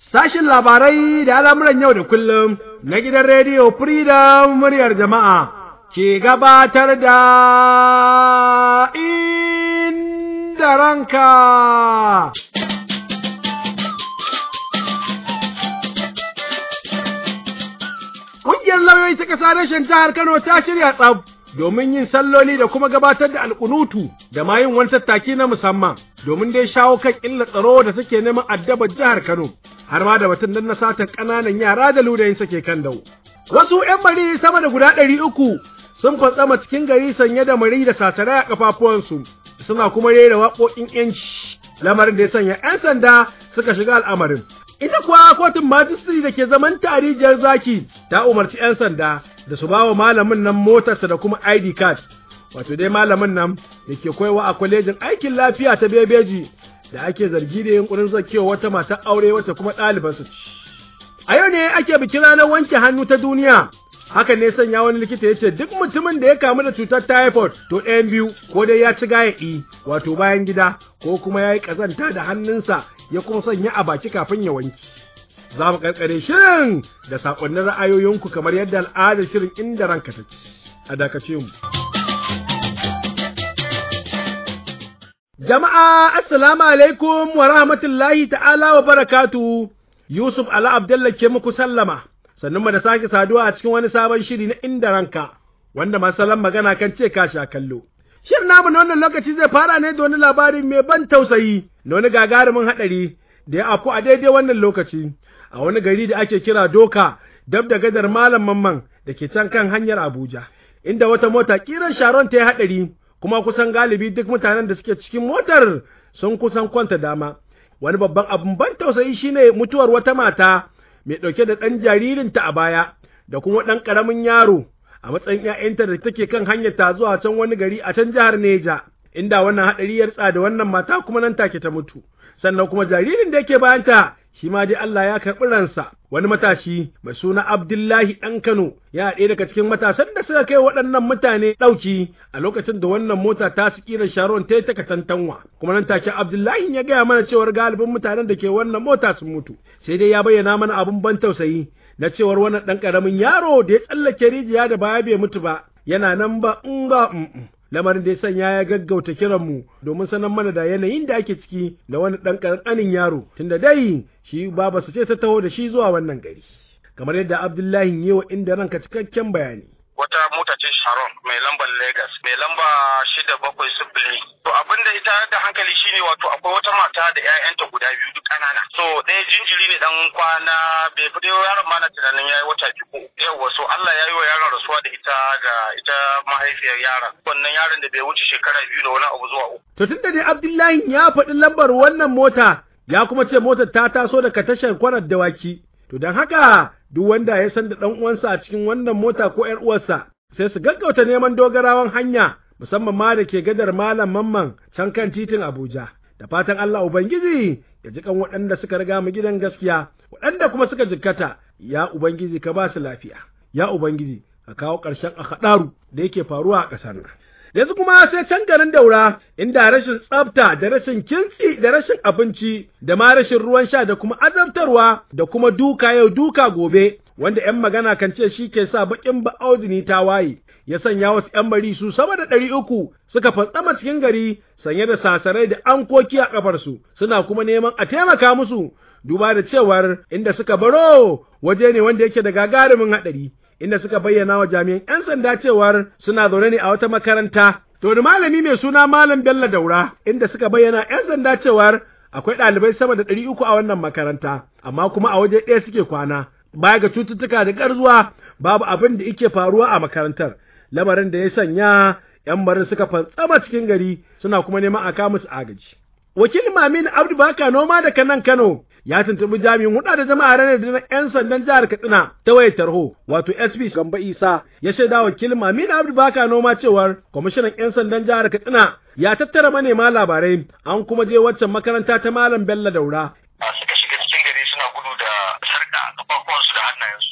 Sashin labarai da al'amuran yau da kullum na gidan rediyo Freedom muryar jama'a ke gabatar da inda ranka. Ƙungiyar lauyoyi ta ƙasa rashin jihar Kano ta shirya tsab domin yin salloli da kuma gabatar da alƙunutu da ma yin wani tattaki na musamman domin dai shawo kan illa tsaro da suke neman addabar jihar Kano. har ma da batun nan na satan ƙananan yara da ludayin sake kan dau. Wasu ‘yan mari sama da guda ɗari uku sun fantsama cikin gari sanye da mari da satarai a ƙafafuwansu, suna kuma rera waƙoƙin ‘yanci, lamarin da ya sanya ‘yan sanda suka shiga al'amarin. Ita kuwa kotun majistri da ke zaman tarijiyar zaki ta umarci ‘yan sanda da su ba wa malamin nan motarsa da kuma ID card, wato dai malamin nan da ke koyawa a kwalejin aikin lafiya ta bebeji da ake zargi da yunkurin zakewa wata matar aure wata kuma ɗaliban su ci. A yau ne ake bikin ranar wanke hannu ta duniya. Hakan ne sanya wani likita ya ce duk mutumin da ya kamu da cutar typhoid to ɗayan biyu ko dai ya ci gayaɗi wato bayan gida ko kuma ya yi ƙazanta da hannunsa ya kuma sanya a baki kafin ya wanki. Za mu ƙarƙare shirin da saƙonnin ra'ayoyinku kamar yadda al'adar shirin inda ranka ta ci. A dakace mu. Jama'a, Assalamu alaikum wa rahmatullahi ta'ala wa barakatu, Yusuf Ala Abdullah ke muku sallama, sannan mu da sake saduwa a cikin wani sabon shiri na inda ranka, wanda masalan magana kan ce ka sha kallo. Shirin namu na wannan lokaci zai fara ne da wani labari mai ban tausayi, na wani gagarumin haɗari da ya afku a daidai wannan lokaci, a wani gari da ake kira Doka, dab da gadar Malam Mamman da ke can kan hanyar Abuja, inda wata mota kiran Sharon ta yi haɗari. kuma kusan galibi duk mutanen da suke cikin motar sun kusan kwanta dama. Wani babban abin ban tausayi shine mutuwar wata mata mai ɗauke da ɗan jaririnta a baya da kuma ɗan ƙaramin yaro a matsayin ‘ya'yanta da take kan hanyar ta zuwa can wani gari a can jihar Neja, inda wannan haɗari ya da wannan mata kuma nan take ta mutu. Sannan kuma jaririn da yake bayanta shi ma dai Allah ya karɓi ransa wani matashi mai suna Abdullahi ɗan Kano ya ɗaya daga cikin matasan da suka kai waɗannan mutane ɗauki a lokacin da wannan mota ta su ƙirar Sharon ta yi ta katantanwa kuma nan take Abdullahi ya gaya mana cewar galibin mutanen da ke wannan mota sun mutu sai dai ya bayyana mana abin ban tausayi na cewar wannan ɗan ƙaramin yaro da ya tsallake rijiya da baya bai mutu ba yana nan ba in ba lamarin da ya sanya ya gaggauta kiranmu domin sanar mana da yanayin da ake ciki da wani ɗan ƙanƙanin yaro tunda dai shi baba su ce ta taho da shi zuwa wannan gari kamar yadda Abdullahi yi wa inda ranka cikakken bayani wata mota ce Sharon mai lambar Lagos mai lamba shida bakwai sifili. To abin da ita da hankali shine wato akwai wata mata da 'ya'yanta guda biyu duk ƙanana. So ɗaya jinjiri ne dan kwana bai fi yaron ma na tunanin yayi wata biyu. Yawwa so Allah ya yi wa yaron rasuwa da ita ga ita mahaifiyar yaron. Wannan yaron da bai wuce shekara biyu da wani abu zuwa uku. To tunda dai Abdullahi ya faɗi lambar wannan mota ya kuma ce motar ta taso daga tashar kwanar dawaki. To don haka duk wanda ya san da ɗan uwansa a cikin wannan mota ko ‘yar uwarsa sai su gaggauta neman dogarawan hanya musamman ma da ke gadar malam mamman can kan titin Abuja. Da fatan Allah Ubangiji ya ji kan waɗanda suka riga mu gidan gaskiya, waɗanda kuma suka jikkata, ya Ubangiji ka ba su lafiya, ya Ubangiji ka kawo ƙarshen a da yake faruwa a ƙasar nan. yanzu kuma sai can garin daura inda rashin tsafta da rashin kintsi da rashin abinci da ma rashin ruwan sha da kuma azabtarwa da kuma duka yau duka gobe wanda ‘yan magana kan ce shi ke sa baƙin ba'auzini ta waye ya sanya wasu ‘yan bari su sama da ɗari uku suka fantsama cikin gari sanye da sasarai da ankoki a ƙafarsu suna kuma neman a taimaka musu duba da cewar inda suka baro waje ne wanda yake da gagarumin haɗari inda suka bayyana wa jami'an 'yan sanda cewar suna zaune ne a wata makaranta. To da malami mai suna Malam Bello Daura inda suka bayyana 'yan sanda cewar akwai ɗalibai sama da ɗari uku a wannan makaranta, amma kuma a waje ɗaya suke kwana. Baya ga cututtuka da ƙarzuwa babu abin da yake faruwa a makarantar, lamarin da ya sanya 'yan barin suka fantsama cikin gari suna kuma neman a kawo musu agaji. Wakilin Mamin Abdu Baka noma da kanan Kano ya tuntubi jami'in huɗa da jama'a ranar da na 'yan sandan jihar Katsina ta wayar tarho wato SP Gamba Isa ya shaida wakilin Mamin Abdu Baka noma cewar kwamishinan 'yan sandan jihar Katsina ya tattara manema labarai an kuma je waccan makaranta ta Malam Bello Daura. Suka shiga cikin gari suna gudu da sarka kafafuwansu da hannayensu.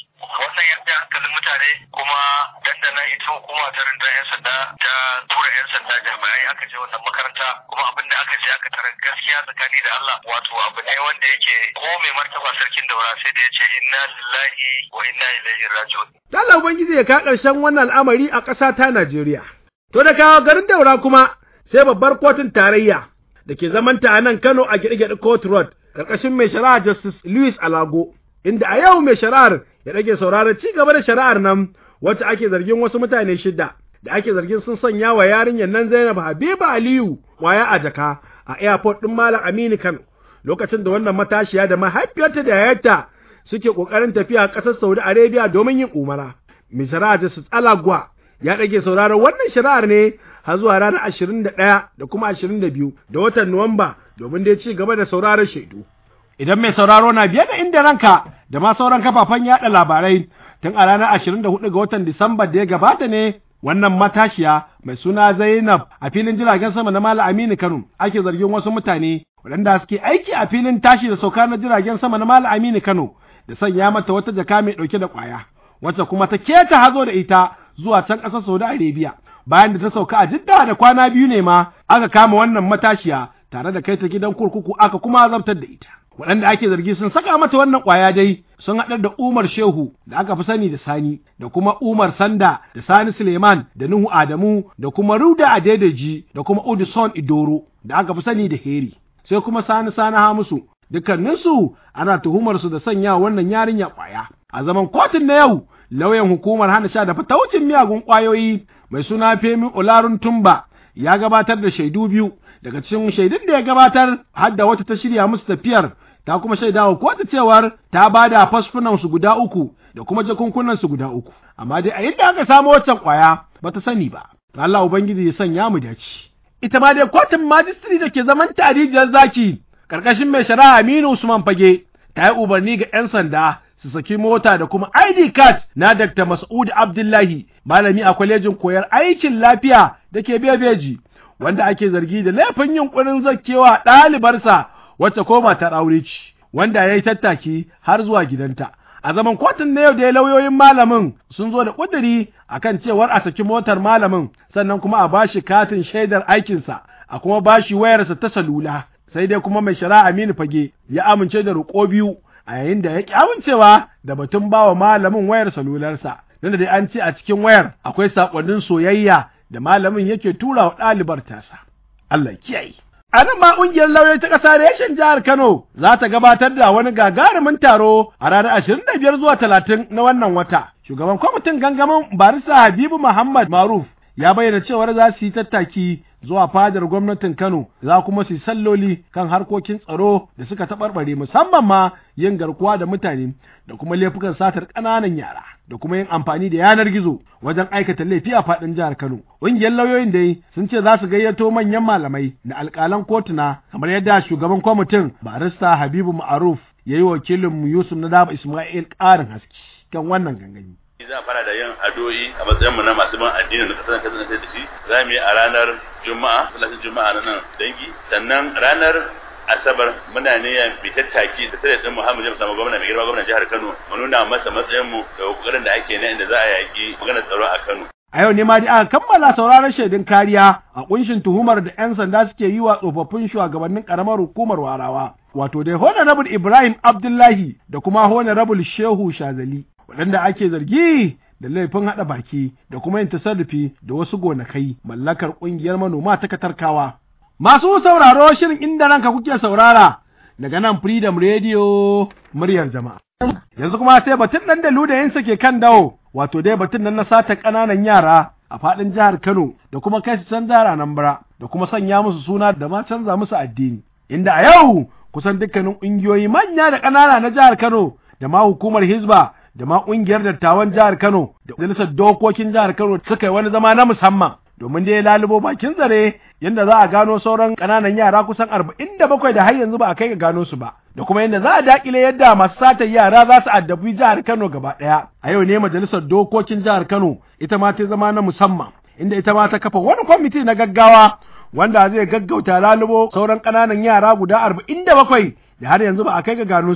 wannan ya hankalin mutane kuma dandana ita hukuma ta rinda yan sanda ta tura yan sanda jami'ai aka je wannan makaranta kuma abin da aka je aka tarar gaskiya tsakani da Allah wato abu ne wanda yake ko mai martaba sarkin daura sai da ya ce inna lillahi wa inna ilaihi raji'un Allah Ubangiji ya ka ƙarshen wannan al'amari a ƙasa ta Najeriya. To da kawo garin daura kuma sai babbar kotun tarayya da ke zamanta a nan Kano a gyaɗe-gyaɗe Court Road ƙarƙashin mai shari'a Justice Louis Alago, inda a yau mai shari'ar ya rage sauraron ci gaba da shari'ar nan wacce ake zargin wasu mutane shida da ake zargin sun sanya wa yarinyar nan Zainab Habiba Aliyu waya a jaka a airport ɗin Malam Aminu Kano lokacin da wannan matashiya da mahaifiyarta da yayarta suke ƙoƙarin tafiya ƙasar Saudi Arabia domin yin umara. Mai shari'a Justice Alagwa ya ɗage sauraron wannan shari'ar ne har zuwa ranar ashirin da ɗaya da kuma ashirin da biyu da watan Nuwamba domin dai ci gaba da sauraron shaidu. Idan mai sauraro na biye da inda ranka da ma sauran kafafen yaɗa labarai tun a ranar ashirin da hudu ga watan Disamba da ya gabata ne wannan matashiya mai suna Zainab a filin jiragen sama na Malam Aminu Kano ake zargin wasu mutane waɗanda suke aiki a filin tashi da sauka na jiragen sama na Malam Aminu Kano da sanya mata wata jaka mai ɗauke da ƙwaya wacce kuma ta keta hazo da ita zuwa can ƙasar Saudi Arabia bayan da ta sauka a Jidda da kwana biyu ne ma aka kama wannan matashiya tare da kai ta gidan kurkuku aka kuma azabtar da ita waɗanda ake zargi sun saka mata wannan ƙwaya dai sun haɗar da Umar Shehu da aka fi sani da Sani da kuma Umar Sanda da Sani Suleiman da Nuhu Adamu da kuma Ruda Adedeji da kuma Udison Idoro da aka fi sani da Heri sai kuma Sani Sani Hamisu dukkaninsu ana tuhumar su da sanya wannan yarinya ƙwaya a zaman kotun na yau lauyan hukumar hana sha da fataucin miyagun ƙwayoyi mai suna Femi Olarun Tumba ya gabatar da shaidu biyu daga cikin shaidun da ya gabatar har da wata ta shirya musu tafiyar ta kuma shaida wa kotu cewar ta ba da fasfunan su guda uku da kuma jakunkunan su guda uku amma dai a yadda aka samu waccan ƙwaya ba ta sani ba Allah ubangiji ya sanya mu dace ita ma dai kotun majistri da ke zaman tarijiyar zaki karkashin mai shari'a Aminu Usman Fage ta yi umarni ga 'yan sanda su saki mota da kuma ID card na Dr. Mas'ud Abdullahi malami a kwalejin koyar aikin lafiya da ke Bebeji wanda ake zargi da laifin yunkurin zakkewa ɗalibarsa wacce ko matar aure ce wanda ya yi tattaki har zuwa gidanta a zaman kotun na yau da lauyoyin malamin sun zo da ƙuduri akan cewar a saki motar malamin sannan kuma a bashi katin shaidar aikinsa a kuma bashi wayarsa ta salula sai dai kuma mai shari'a Aminu Fage ya amince da roƙo biyu a yayin da ya ƙi amincewa da batun bawa malamin wayar salularsa nan da dai an ce a cikin wayar akwai saƙonnin soyayya da malamin yake tura wa ɗalibar tasa Allah kiyaye a nan ma ƙungiyar lauyoyi ta ƙasa reshen jihar Kano za ta gabatar da wani gagarumin taro a ranar ashirin da biyar zuwa talatin na wannan wata shugaban kwamitin gangamin barisa Habibu Muhammad Maruf ya bayyana cewar za su yi tattaki zuwa fadar gwamnatin Kano za kuma su salloli kan harkokin tsaro da suka taɓarɓare musamman ma yin garkuwa da mutane da kuma laifukan satar ƙananan yara da kuma yin amfani da yanar gizo wajen aikata laifi a faɗin jihar Kano. Ƙungiyar lauyoyin dai sun ce za su gayyato manyan malamai da alƙalan kotuna kamar yadda shugaban kwamitin barista Habibu Ma'aruf ya yi wakilinmu Yusuf Nadab Ismail ƙarin haske kan wannan gangami. za fara da yin addu'o'i a matsayin mu na masu bin addini da kasar kasar da shi za mu yi a ranar juma'a salatin juma'a na nan dangi sannan ranar asabar muna niyyar bitattaki da tare din Muhammad James sama gwamna mai girma gwamnan jihar Kano mu nuna masa matsayin mu da kokarin da ake na inda za a yaki maganar tsaro a Kano A yau ne ma dai aka kammala sauraron shaidun kariya a kunshin tuhumar da 'yan sanda suke yi wa tsofaffin shugabannin karamar hukumar warawa. Wato dai Honorable Ibrahim Abdullahi da kuma Honorable Shehu Shazali. waɗanda ake zargi da laifin haɗa baki da kuma yin tasarrufi da wasu gonakai mallakar ƙungiyar manoma ta katarkawa. Masu sauraro shirin inda ranka kuke saurara daga nan Freedom Radio muryar jama'a. Yanzu kuma sai batun ɗan da ludayinsa ke kan dawo, wato dai batun nan na sata ƙananan yara a faɗin jihar Kano da kuma kai su can jihar Anambra da kuma sanya musu suna da ma canza musu addini. Inda a yau kusan dukkanin ƙungiyoyi manya da ƙanana na jihar Kano da ma hukumar Hizba da ma ƙungiyar dattawan jihar Kano da majalisar dokokin jihar Kano suka yi wani zama na musamman domin dai lalubo bakin zare yadda za a gano sauran ƙananan yara kusan arba'in da bakwai da har yanzu ba a kai ga gano su ba da kuma yadda za a daƙile yadda masu satar yara za su addabi jihar Kano gaba ɗaya a yau ne majalisar dokokin jihar Kano ita ma ta zama na musamman inda ita ma ta kafa wani kwamiti na gaggawa wanda zai gaggauta lalubo sauran ƙananan yara guda arba'in da bakwai da har yanzu ba a kai ga gano su ba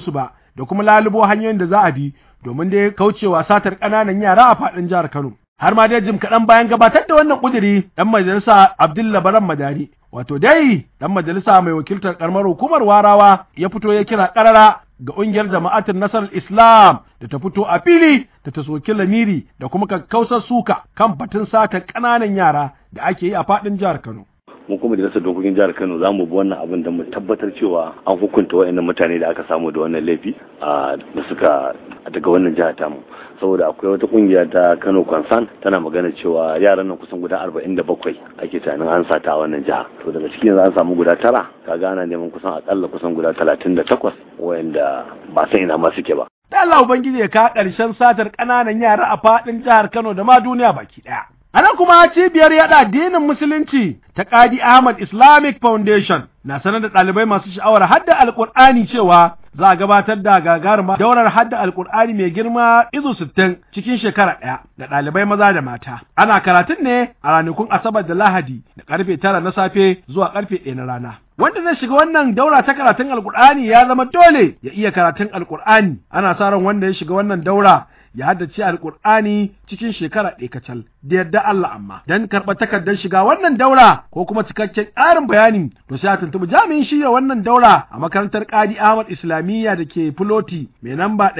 da kuma lalubo hanyoyin da za a bi domin dai kaucewa satar ƙananan yara a faɗin jihar Kano. Har ma dai jim kaɗan bayan gabatar da wannan ƙuduri ɗan majalisa Abdullah Baran Madari. Wato dai ɗan majalisa mai wakiltar ƙaramar hukumar Warawa ya fito ya kira ƙarara ga ƙungiyar jama'atin nasarar Islam da ta fito a fili da ta soki lamiri da kuma kakkausar suka kan batun sata ƙananan yara da ake yi a faɗin jihar Kano. mu kuma da dokokin jihar Kano za mu bi wannan abin da mu tabbatar cewa an hukunta waɗannan mutane da aka samu da wannan laifi da suka daga wannan jihar tamu saboda akwai wata kungiya ta Kano Concern tana magana cewa yaran nan kusan guda 47 ake tunanin an sata a wannan jiha to daga cikin yanzu an samu guda tara kaga ana neman kusan akalla kusan guda 38 wayanda ba san ina ma suke ba Da Allah Ubangiji ya ka ƙarshen satar ƙananan yara a faɗin jihar Kano da ma duniya baki ɗaya. A nan kuma cibiyar yaɗa addinin Musulunci ta Qadi Ahmad Islamic Foundation na sanar da ɗalibai masu sha'awar hadda Alƙur'ani cewa za a gabatar da gagaruma daurar hadda Alƙur'ani mai girma izu sittin cikin shekara ɗaya ga ɗalibai maza da mata. Ana karatun ne a ranakun Asabar da Lahadi da ƙarfe tara na safe zuwa ƙarfe ɗaya na rana. Wanda zai shiga wannan daura ta karatun Alƙur'ani ya zama dole ya iya karatun Alƙur'ani. Ana sa ran wanda ya shiga wannan daura ya haddace alkur'ani cikin shekara ɗaya kacal da yadda Allah amma dan karɓar takardar shiga wannan daura ko kuma cikakken ƙarin bayani to sai a tuntuɓi jami'in shirya wannan daura a makarantar Qadi Ahmad Islamiyya da ke Filoti mai namba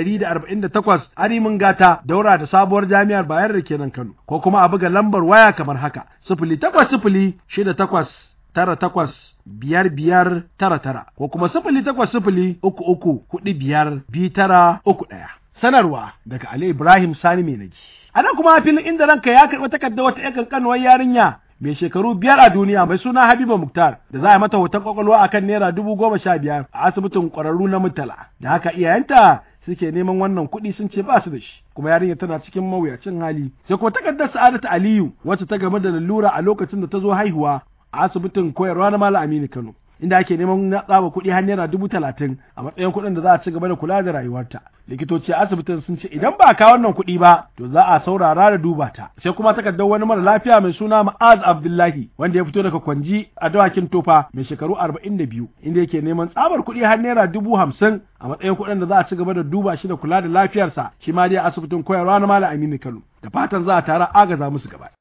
148 Arimin Gata daura da sabuwar jami'ar Bayar da kenan Kano ko kuma a buga lambar waya kamar haka sifili takwas sifili shida takwas tara takwas biyar biyar tara tara ko kuma sifili takwas sifili uku uku hudu biyar biyu tara uku ɗaya. sanarwa daga Ali Ibrahim Sani mai nagi. A nan kuma filin inda ranka ya karɓi takardar wata ƴan kankanuwar yarinya mai shekaru biyar a duniya mai suna Habiba Muktar da za a mata hoton kwakwalwa akan naira dubu goma sha biyar a asibitin ƙwararru na Murtala. Da haka iyayenta suke neman wannan kuɗi sun ce ba su da shi kuma yarinya tana cikin mawuyacin hali sai kuma takardar Sa'adatu Aliyu wacce ta game da lalura a lokacin da ta zo haihuwa a asibitin koyarwa na Malam Aminu Kano. inda ake neman na tsaba kuɗi har naira dubu talatin a matsayin kuɗin da za a ci gaba da kula da rayuwarta likitoci a asibitin sun ce idan ba ka wannan kuɗi ba to za a saurara da duba ta sai kuma takardar wani mara lafiya mai suna Ma'az Abdullahi wanda ya fito daga Kwanji a dawakin Tofa mai shekaru arba'in da biyu inda yake neman tsabar kuɗi har naira dubu hamsin a matsayin kuɗin da za a ci gaba da duba shi da kula da lafiyarsa shi ma dai asibitin koyarwa na Malam Aminu Kano da fatan za a tara agaza musu gaba